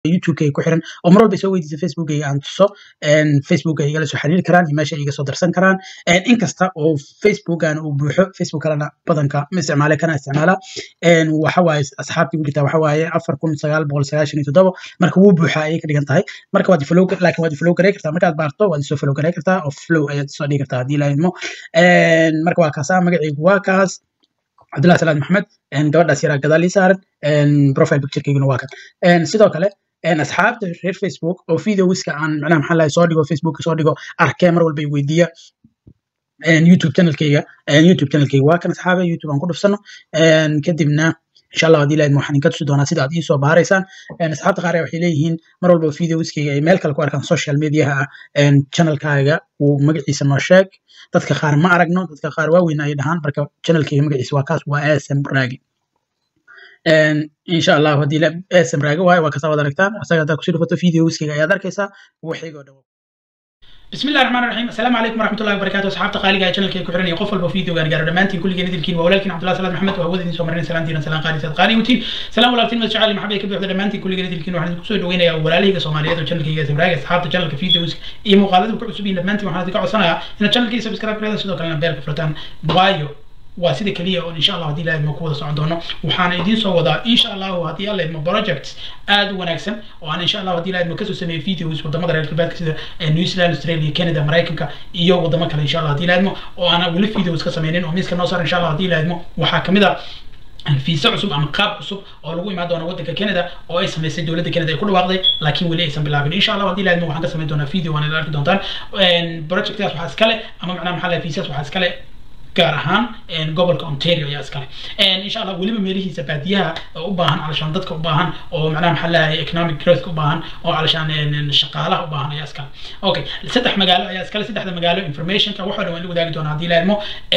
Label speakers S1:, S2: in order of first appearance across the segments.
S1: youtube-kayga ku xiran oo mar walba soo weydiisa facebookayga aan tuso facebooka igala soo xiriiri karaan iyo meesha iga soo darsan karaan inkasta oo facebookan uu buuxo facebook kalena badanka ma isticmaale kana isticmaala waxa waaye asxaabtii ku jirtaa waxa waaye afar kun sagaal boqol sagaashan iyo toddoba marka wuu buuxaa ayay ka dhigan tahay marka waad follow laakiin waad follow garay kartaa markaad baarto waad isoo follow garay kartaa oo flow ayaad soo dhigi kartaa haddii lahaydmo marka waa kaasaa magacaygu waa kaas cabdullahi salaad maxamed gabadhaas yaraa gadaal ii saaran profile picturekeyguna waa kan sidoo kale asxaabta reer facebook oo videowiska aan macnaha maxaa lahay soo dhigo facebook soo dhigo arkee mar walba weydiiya youtube channelkeyga youtube channelkeyga waa kan asxaabe youtube aan ku dhufsano kadibna insha allah haddii lahayd waxaan inka tusi doonaa sida aad iisoo baaraysaan asxaabta qaar waxay leeyihiin mar walba videowiskeyga ay meel kale ku arkaan social mediaha ah channelkaaga uu magaciisa noo sheeg dadka qaar ma aragno dadka qaar waaweyn ay dhahaan marka channelkeyga magaciisa waa kaas waa asm raagi insha allah haddii asm raagi waayo waa kasaa wad aragtaan asaga haddaad kusii dhufato videowiskeyga ayaad arkaysaa waxaygoo dhan
S2: بسم الله الرحمن الرحيم السلام عليكم ورحمه الله وبركاته اصحاب تقاليق اي channelkay ku xiran iyo qof walba video gaan gaaro dhamaantiin kulligeen idilkiin waa walaalkiin cabdullahi salaad maxamed oo hawada idin soo marinay salaan diiran salaan qaali sad qaali wutiin salaan walaalkiin mad jacayl maxamed ka buuxda dhamaantiin kulligeen idilkiin waxaan idinku soo dhaweynayaa walaalahayga soomaaliyeed oo channelkayga samraaga asxaabta channelka videos iyo muuqaalada ku cusub yihiin dhamaantiin waxaan idinka codsanayaa inaad channelkii subscribe gareeda sidoo kalena beelka furtaan waayo waa sida keliya oo insha allah haddii ilahay ma ku wada socon doono waxaana idiin soo wadaa insha allahu haddii alla idmo projects aad u wanaagsan oo aan insha allah haddii ilahay idmo kasoo sameeyey videos wadamada reer galbeedka sida new zealand australia canada maraykanka iyo wadamo kale insha allah haddii ilahay idmo oo aan weli videos ka sameynin oo miiska noo saaran insha allah haddii ilahay idmo waxaa kamid ah fiisa cusub ama qaab cusub oo lagu imaan doono waddanka canada oo ay samaysay dowladda canada ay ku dhawaaqday laakiin weli aysan bilaabin insha allah haddii ilaahidmo waxaan ka samayn doonaa video waana arki doontaan projectkaas waxaa iskale ama macnaha maxaa lahay fiisas waxaa iskale gaar ahaan gobolka ontario ayaa iskale insha allah weliba meelihiisa baadiyaha u baahan calashaan dadka u baahan oo macnaha maxaa leeyahay economic growth u baahan oo calashaan shaqaalaha u baahan ayaa iskale okay saddex magaalo ayaa iskale saddexda magaalo informationka waxoo dhan waan la wadaagi doonaa haddii laadmo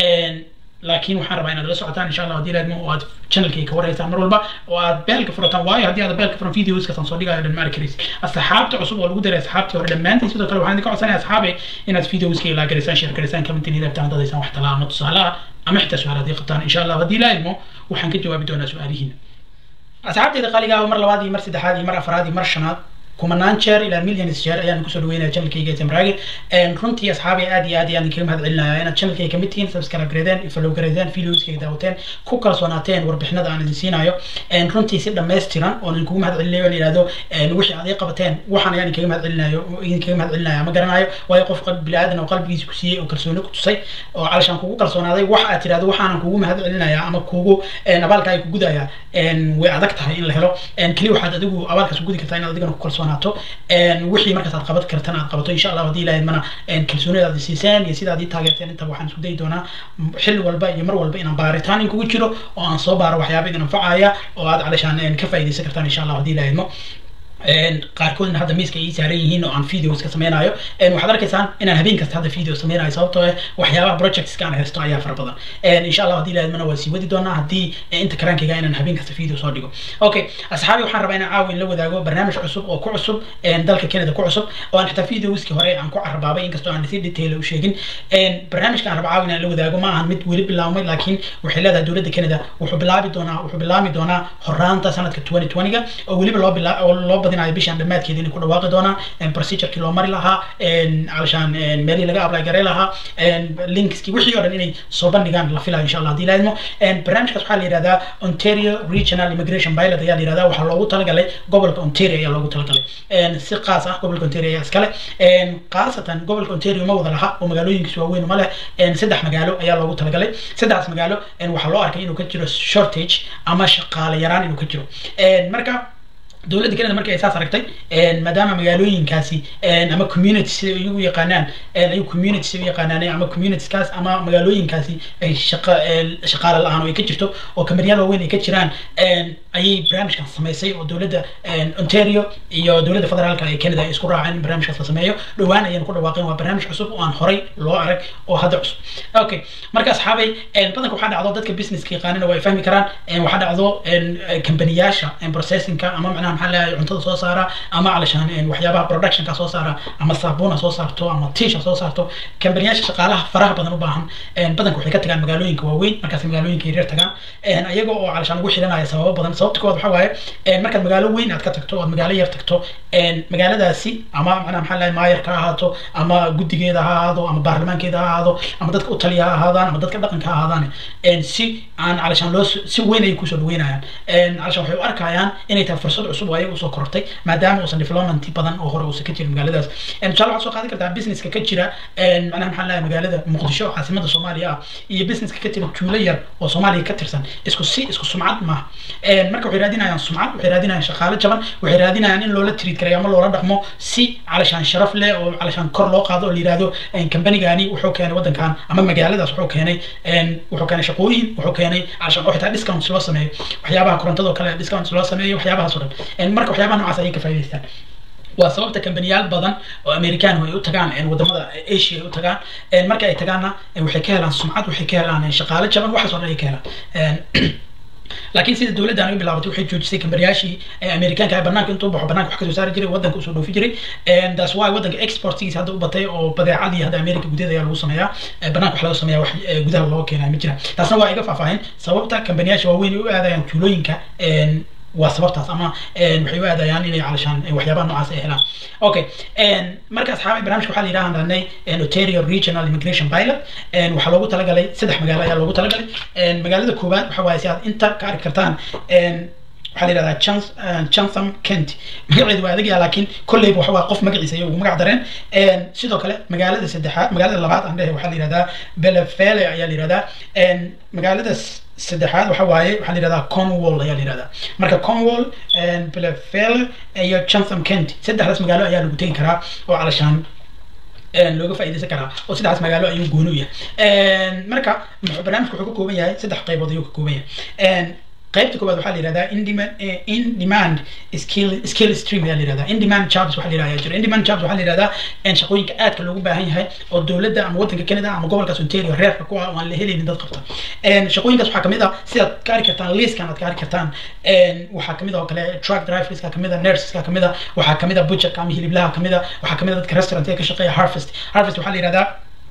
S2: laakiin waxaan rabaa inaad la socotaan insha allah haddii laadmo oo aad channelkayga ka waraysaan mar walba oo aad beelka furataan waayo haddii aad beelka furan videoskasaan soo dhigayo dhan ma arki karaysid asxaabta cusub oo lagu daray asxaabtii hore dhammaantiin sidoo kale waxaan idinka codsanaya asxaabe inaad videoskayga laa garaysaan share garaysaan commentin idabtaan dadaysaan wax talaa ama tusaale ah ama xitaa su-aal haddii qabtaan insha allah haddii laadmo waxaan ka jawaabi doonaa su-aalihiina asxaabteeda qaaliga ah mar labaad iyo mar saddexaad iyo mar afraad iyo mar shanaad kumanaan jeer ilaa millions jeer ayaan kusoo dhaweynaya channelkayga samraage runtii asxaabay aad iyo aad ayaan idinkaga mahad celinaya inaad channelkayga kamid tihiin subscribe gareedeen follow gareedeen videoskayga daawateen ku kalsoonaateen warbixinada aan idin siinayo runtii si dhammaystiran oon idinkugu mahad celinayo aan idhahdo wixii aad ii qabateen waxaan ayaan idinkaga mahad celinayo idinkaga mahad celinaya ma garanayo waayo qof bini aadan oo qalbigiisa ku siiyey oo kalsooni ku tusay oo calashaan kugu kalsoonaaday wax aad tirahdo waxaanan kugu mahad celinaya ama kugu abaalka ay ku gudaya way adag tahay in la helo keliya waxaad adigu abaalkaas ku gudi kartaa inaad adigana ku kalsoon kalsoonaato wixii markaas aad qaban kartan aad qabato insha allah haddii ilahay mana kalsoonida aad siiseen iyo sida aad ii taageerteen inta waxaan isku dayi doonaa xilli walba iyo mar walba inaan baaritaan in kugu jiro oo aan soo baaro waxyaaba idin anfacaya oo aad calashaan ka faa'iidaysan kartaan insha allah haddii ilahay idmo qaarkoodna hadda miiska ay saaran yihiin oo aan videos ka sameynayo waxaad arkaysaan inaan habeen kasta hadda video sameynayo sababtoo ah waxyaabaha projectska aan haysto ayaa fara badan insha allah haddii ilaahadmana waa sii wadi doonaa haddii inta karaankayga inaan habeen kasta video soo dhigo okay asxaabi waxaan rabaa inaan caawa in la wadaago barnaamij cusub oo ku cusub dalka canada ku cusub oo aan xitaa videoskii hore aan ku carabaabay inkastoo aan si detail u sheegin barnaamijka aan raba caawa inaan la wadaago ma ahan mid weli bilaabmay laakiin waxay leedahay dowladda canada wuxuu bilaabi doonaa wuxuu bilaami doonaa horaanta sanadka 2020ga oo weliba loo bilaa oo loo badinayo bishan dhammaadkeeda inay ku dhawaaqi doonaan procedurkii loo mari lahaa calashaan meelihii laga apply garay lahaa linkskii wixii oo dhan inay soo bandhigaan la filayo insha allah haddii laadmo barnaamijkaas waxaa la yidhahdaa ontario regional immigration pilot ayaa la yidhahdaa waxaa loogu talagalay gobolka ontario ayaa loogu talagalay si qaas ah gobolka ontario ayaa iskale khaasatan gobolka ontario ma wada laha oo magaalooyinkiis waaweyn ma leh saddex magaalo ayaa loogu talagalay saddexdaas magaalo waxaa loo arkay inuu ka jiro shortage ama shaqaale yaraan inuu ka jiro marka dowladda canada markii ay saas aragtay maadaama magaalooyinkaasi ama community sida ay u yaqaanaan ay community sida u yaqaanaan ama communitieskaas ama magaalooyinkaasi ay shaqa shaqaale la-aan oo ay ka jirto oo kamaryaal waaweyn ay ka jiraan ayay barnaamijkan samaysay oo dowladda ontario iyo dowladda federaalka ee canada ay isku raaceen in barnaamijkaas la sameeyo dhowaan ayaan ku dhawaaqeen waa barnaamij cusub oo aan horay loo arag oo hadda cusub okay marka asxaabay badanka waxaa dhacdo dadka businesska yaqaanina waa ay fahmi karaan waxaa dhacdo kambaniyaasha processingka ama macnaha maxaa leeyahay cuntada soo saara ama calashaan waxyaabaha productionka soo saara ama saabuuna soo saarto ama tiisha soo saarto kambaniyaasha shaqaalaha faraha badan u baahan badanka waxay ka tagaan magaalooyinka waaweyn markaas magaalooyinka yaryar tagaan ayaga oo calashaan ugu xiranaya sababo badan sababta koowaad waxaa waaye markaad magaalo weyn aad ka tagto ood magaalo yar tagto magaaladaasi ama macnaha maxaa leeyahay maayarka ha ahaato ama guddigeeda ha ahaado ama baarlamaankeeda ha ahaado ama dadka u taliya ha ahaadaan ama dadka dhaqanka ha ahaadaan si aan calashaan loo si weyn ay kusoo dhaweynayaan calashaan waxay u arkayaan inay tahay fursad cusub oo ayaga usoo korortay maadaama uusan development badan oo hore uusan ka jirin magaaladaas tusaale waxaad soo qaadan kartaa businesska ka jira macnaha maxaa leeyahay magaalada muqdisho caasimada soomaaliya ah iyo businesska ka jira juulo yar oo soomaaliya ka tirsan isku si isku sumcad maaha marka waxay raadinayaan sumcad waxay raadinayaan shaqaale jaban waxay raadinayaan in loola tiriid karayo ama loola dhaqmo si calashaan sharaf leh oo calashaan kor loo qaado oo la yihahdo kambanigani wuxuu keenay waddankan ama magaaladaas wuxuu keenay wuxuu keenay shaqooyin wuxuu keenay calashaan oo xitaa discounts loo sameeyo waxyaabaha korontada oo kale discounts loo sameeyo waxyaabahaas oo dhan marka waxyaabaha noocaas ayay ka faa'idaystaan waa sababta kambaniyaal badan oo american ay u tagaan wadamada asia ay u tagaan marka ay tagaanna waxay ka helaan sumcad waxay ka helaan shaqaale jaban waxaas oo dhan ay ka helaan laakiin sida dowladdan ay bilaabatay waxay joojisay kambaniyaashii amerikaanka banaanka intuu baxo banaanka wax kasoo saari jiray waddanka usoo dhoofi jiray taas waa waddanka exportgiisa hadda u batay oo badeecadii hadda america gudaheeda ayaa lagu sameeyaa banaanka wax laga sameeyaa wax gudaha looga keenaya ma jiraan taasna waa iga faahfaahin sababta kambaniyaasha waaweyn ay u aadayaan tuulooyinka waa sababtaas ama waxay u aadayaan inay calashaan waxyaabaha noocaas ay helaan okay marka asxaabay barnaamijka waxaa la yidhaha hadnay ontario regional immigration pilot waxaa loogu talagalay saddex magaalo ayaa loogu talagalay magaalada koowaad waxa waaye si aad inta ka arki kartaan waxaa la yidhahdaa chance chansam kent magaceedu waa adagyaa laakiin kolleyba waxa waa qof magaciisa ayay ugu magac dareen sidoo kale magaalada saddexaad magaalada labaad aan dhehe waxaa la yidhahdaa belefele ayaa la yidhahdaa magaalada saddexaad waxa waaye waxaa la yidhahdaa cornwall ayaa la yidhahdaa marka cornwall belefele iyo chansam kent saddexdaas magaalo ayaa lagu tegi karaa oo calashaan looga faa'iidaysan karaa oo saddexdaas magaalo ayuu gooni u yahay marka barnaamijku wuxuu ka kooban yahay saddex qaybood ayuu ka kooban yahay qaybta koowaad waxaa la yihahdaa in demand in demand skill skill stream ayaa la yihahdaa in demand jobs waxaa la yihahdaa jira in demand jobs waxaa la yihahdaa shaqooyinka aadka loogu baahan yahay oo dowladda ama waddanka Canada ama gobolkaas Ontario reerka ku ah oo aan la helaynin dad qabta shaqooyinkaas waxaa kamid ah sidaad ka arki kartaan liiskan aad ka arki kartaan waxaa kamid ah oo kale truck driverska kamid ah nurseska kamid ah waxaa kamid ah butcherka ama hiliblaha kamid ah waxaa kamid ah dadka restaurant ee ka shaqeeya harvest harvest waxaa la yihahdaa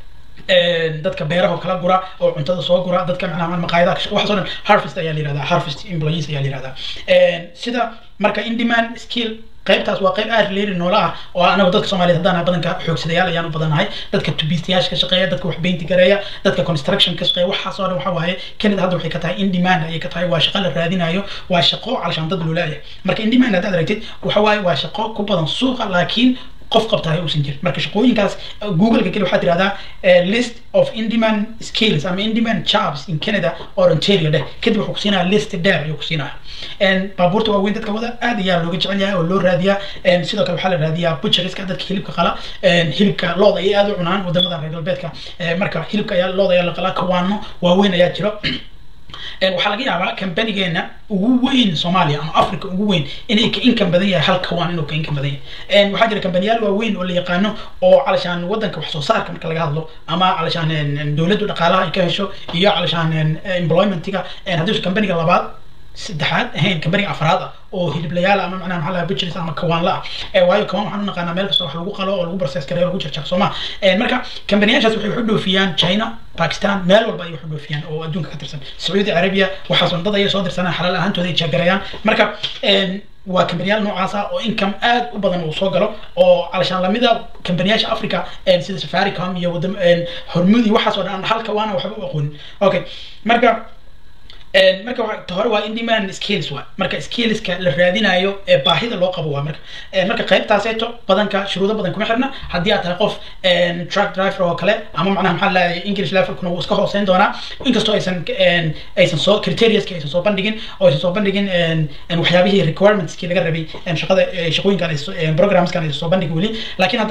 S2: dadka beeraha kala gura oo cuntada soo gura dadka macnaha maqaayadaha waxaas oo dhan harvest ayaa la yihahdaa harvest employees ayaa la yihahdaa sida marka in demand skill qaybtaas waa qayb aad leeri noola ah oo anagu dadka soomaaliyeed haddaan badanka xoogsadayaal ayaan u badanahay dadka tubiistayaasha ka shaqeeya dadka wax beynti gareeya dadka construction ka shaqeeya waxaas oo dhan waxa waaye Canada hadda waxay ka tahay in demand ayay ka tahay waa shaqo la raadinayo waa shaqo calashaan dad loo leeyahay marka in demand haddaad aragtid waxa waaye waa shaqo ku badan suuqa laakiin qof qabtahay uusan jirin marka shaqooyinkaas google-ka keli waxaad tirahdaa list of in-demand skills ama in-demand jobs in canada or ontario dheh kadib wuxuu kusiinaya list dheer ayuu kusiinaya baabuurta waaweyn dadka wada aad ayaa looga jecel yahay oo loo raadiyaa sidoo kale waxaa la raadiyaa butcheriska dadka hilibka qala hilibka looda ayay aad u cunaan wadamada reer galbeedka marka hilibka ayaa looda ayaa la qalaa kawaano waaweyn ayaa jiro waxaa laga yaabaa kambanigeena ugu weyn soomaaliya ama africa ugu weyn inay ka inkan badan yahay hal kawaan inuu ka inkan badan yahay waxaa jira kambaniyaal waaweyn oo la yaqaano oo calashaan wadanka wax soo saarka marka laga hadlo ama calashaan dowladdu dhaqaalaha ay ka hesho iyo calashaan employmentiga haddii kambaniga labaad saddexaad ahayn kambaniga afraad ah oo hiliblayaal ama macnaha maxaa lahaa butcheries ama kawaanla ah waayo kawaan waxaan u naqaanaa meel kasta wax lagu qalo oo lagu process gareeyo lagu jarjar sooma marka kambaniyaashaas waxay wax u dhoofiyaan china bakistan meel walba ayay wax u dhoofiyaan oo adduunka ka tirsan sacuudi carabiya waxaas dad ayay soo dirsanaan xalaal ahaantooda ay jeegarayaan marka waa kambaniyaal noocaas ah oo income aad u badan uu soo galo oo calashaan lamida kambaniyaasha africa sida safaricom iyo wadam hormudi waxaas oo dhan halka waana waxba u aqoonin okay marka marka hore waa in demand skills waa marka skillska la raadinayo ee baahida loo qabo waa marka marka qaybtaaseeto badanka shuruudo badan kuma xirna haddii aad tahay qof truck driver oo kale ama macnaha maxaa lahay english levelkuna wuu iska hooseyn doonaa inkastoo aysan aysan soo criteriaska aysan soo bandhigin oo aysan soo bandhigin waxyaabihii requirementskii laga rabay shaqada shaqooyinkan programskan aysan soo bandhigin weli laakiin haddana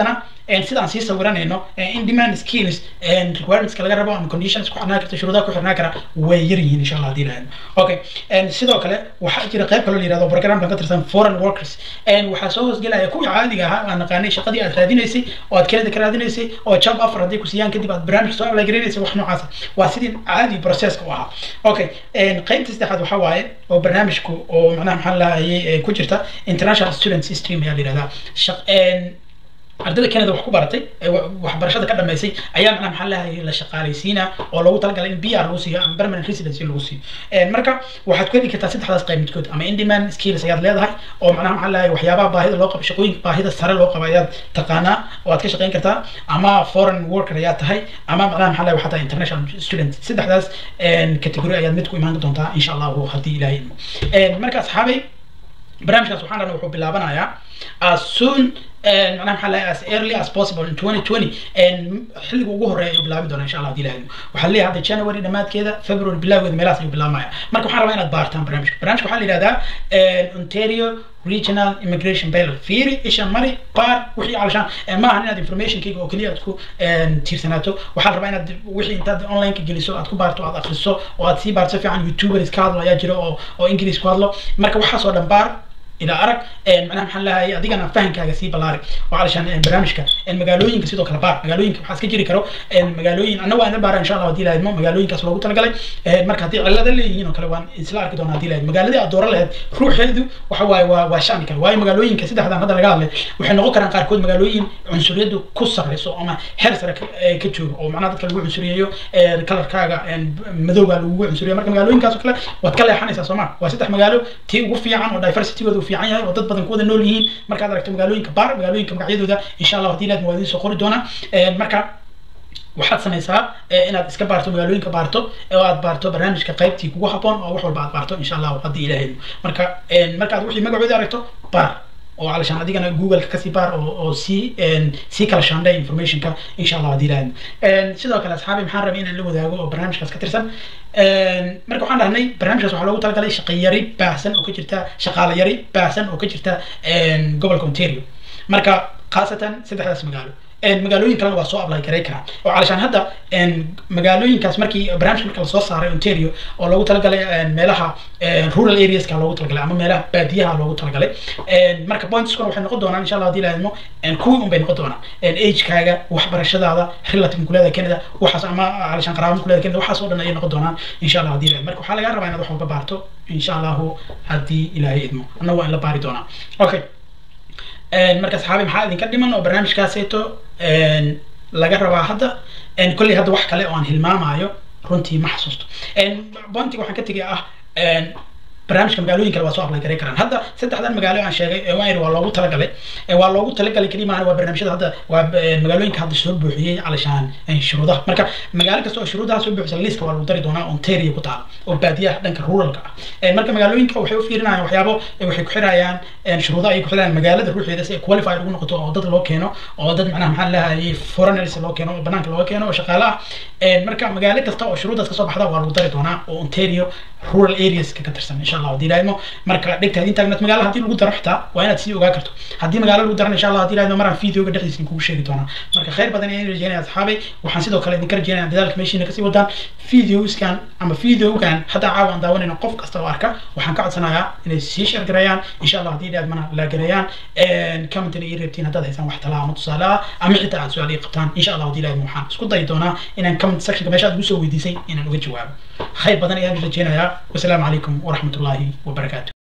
S2: sidaan sii sawiranayno in demand skills requirementska laga rabo ama conditions ku xirnaa karta shuruudaha ku xirnaa kara way yar yihiin insha allah hadii lahayn okay sidoo kale waxaa jira qayb kaloo la yirahdo programkan ka tirsan foreign workers waxaa soo hoosgelaya kuwii caadiga ahaa aan naqaanay shaqadii aad raadinaysay oo aad kelida ka raadinaysay oo job offer haddii ku siiyaan kadib aad barnaamij soo ablagarinaysay wax noocaasa waa sidii caadi processka u ahaa okay qaybta saddexaad waxaa waaye oo barnaamijku oo macnaha maxaa lahayay ku jirta international students stream ayaa la yirahdaa ardayda Canada wax ku baratay waxbarashada ka dhameysay ayaa macnaha maxaa lahaye la shaqaalaysiina oo loogu talagalay in PR lagu siiyo ama permanent residency lagu siiyo marka waxaad ku heli kartaa saddexdaas qayb midkood ama in demand skills ayaad leedahay oo macnaha maxaa lahaye waxyaabaha baahida loo qabo shaqooyinka baahida sare loo qabo ayaad taqaanaa oo aad ka shaqayn kartaa ama foreign worker ayaad tahay ama macnaha maxaa lahaye waxaa tahay international student saddexdaas category ayaad mid ku imaan doontaa insha allahu haddii ilaahay ilmo marka asxaabay barnaamijkaas waxaan dhahna wuxuu bilaabanayaa as soon macnaha maxaa lahay as early as possible in 2020 xilliga ugu horeeya ayuu bilaabi doonaa insha allah hadii ilahay waxaa leeyahay hadda january dhammaadkeeda february bilowgeeda meelahaas ayuu bilaabmaya marka waxaan rabaa inaad baartaan barnaamijka barnaamijka waxaa la yidhahdaa ontario regional immigration bailor fiiri isha mari baar wixii calashaan ma ahan inaad informationkayga oo keliya aad ku tiirsanaato waxaa rabaa inaad wixii intaad online ka geliso aad ku baarto aad akhriso oo aad sii baarto fiican youtubers ka hadlo ayaa jiro oo oo ingiriis ku hadlo marka waxaas oo dhan baar إلى أرق معناها محل هاي أديك أنا فاهم كذا سي بلاري وعلشان برنامجك المجالوين كسيدو كلا بار مجالوين كحاس كجري كرو المجالوين أنا وأنا بار إن شاء الله ودي لازم مجالوين كسر لو تلقى لي مركز هذه على اللي هنا كلا وان إسلام كده أنا دي لازم مجال دي أدور له روح هذو وحواي وشان كلا واي مجالوين كسيد هذا هذا لقى له وحنا نقول كنا قاركود مجالوين عنصرية دو كسر لسه أما هرس رك كتشور أو معناته كلا عنصرية يو كلا كاجا مذوق لو عنصرية مركز مجالوين كسر كلا وتكلم حني ساسما وسيد مجالو تي وفي عن ودايفرسيتي ودو fiican yahay oo dad badan kuwada nool yihiin markaad aragto magaalooyinka baar magaalooyinka magacyadooda insha allah hadii laad muwaadiniin soo qori doona marka waxaad samaysaa inaad iska baarto magaalooyinka baarto oo aad baarto barnaamijka qaybtii kugu haboon oo wax walba aad baarto insha allah haddii ilaahay marka markaad wixii magacooda aragto baar oo علشان adigana google kasii baar oo oo sii sii kala shaandhay informationka insha allah hadii ilaahay sidoo kale asxaabi maxaan rabay inaan la wadaago oo barnaamijkaas ka tirsan marka waxaan dhahnay barnaamijkaas waxaa loogu talagalay shaqo yari baahsan oo ka jirta shaqaale yari baahsan oo ka jirta gobolka ontario marka khaasatan saddexdaas magaalo magaalooyin kalena waa soo apply garay karaan oo calashaan hadda magaalooyinkaas markii barnaamijka marka lasoo saaray ontario oo loogu talagalay meelaha rural areaska loogu talagalay ama meelaha baadiyaha loogu talagalay marka pointskuna waxay noqon doonaan insha allah hadii laadmo kuwii un bay noqon doonaan agekaaga waxbarashadaada relative kuleeda canada waxaas ama calashaan qaraabo kuleeda canada waxaas oo dhan ayay noqon doonaan insha allah hadii laad marka waxaa lagaa rabaa inaad wax walba baarto insha allahu haddii ilaahay idmo anna waa in la baari doonaa okay marka saxaabi maxaa idinka dhiman oo barnaamijkaaseeto laga rabaa hadda kolley hadda wax kale oo aan hilmaamayo runtii ma xasuusto bontiga waxaan ka tegay ah barnaamijka magaalooyin kale waa soo apply garay karaan hadda saddexdan magaalo aan sheegay waa waa loogu talagalay waa loogu talagalay kaliya maahan waa barnaamijyada hadda waa magaalooyinka hadda soo buuxiyey calashaan shuruudaha marka magaalo kasta oo shuruudaha soo buuxisa liiska waa lagu dari doonaa ontario ku taala oo baadiyaha dhanka ruralka ah marka magaalooyinka waxay u fiirinayaan waxyaabo waxay ku xirayaan shuruudaha ay ku xirayaan magaalada ruuxeeda si ay qualified ugu noqoto oo dad loo keeno oo dad macnaha maxaa lahayay foreigners loo keeno oo banaanka loo keeno oo shaqaale ah marka magaalo kasta oo shuruudaas kasoo baxda waa lagu dari doonaa oo ontario rural areas ka tirsan insha allah hadii ilaahaymo marka dhegtaad intaagnaad magaala haddii lagu daro xitaa waa inaad sii ogaa karto haddii magaalo lagu daran insha allah hadii ilaahaymo maraan videoga dhexdiisa kugu sheegi doonaa marka khayr badan ayaan rajeynaya asxaabay waxaan sidoo kale idinka rajeynaya dadaalka meeshiina kasii wadaan videoskan ama videogan hadda caawa aan daawanayno qof kasta oo arka waxaan ka codsanayaa inay sii share gareeyaan insha allah haddii ilaahad la gareeyaan commentna ii reebtiin haddaad haysaan wax talaa ama tusaale ah ama xitaa aad su-aal ii qabtaan insha allah haddii ilaahad waxaan isku dayi doonaa inaan comment sectionka meesha aad igu soo weydiisay inaan uga jawaabo khayr badan ayaan rajeynayaa wasalaamu calaykum waraxmat ullaahi wabarakaatu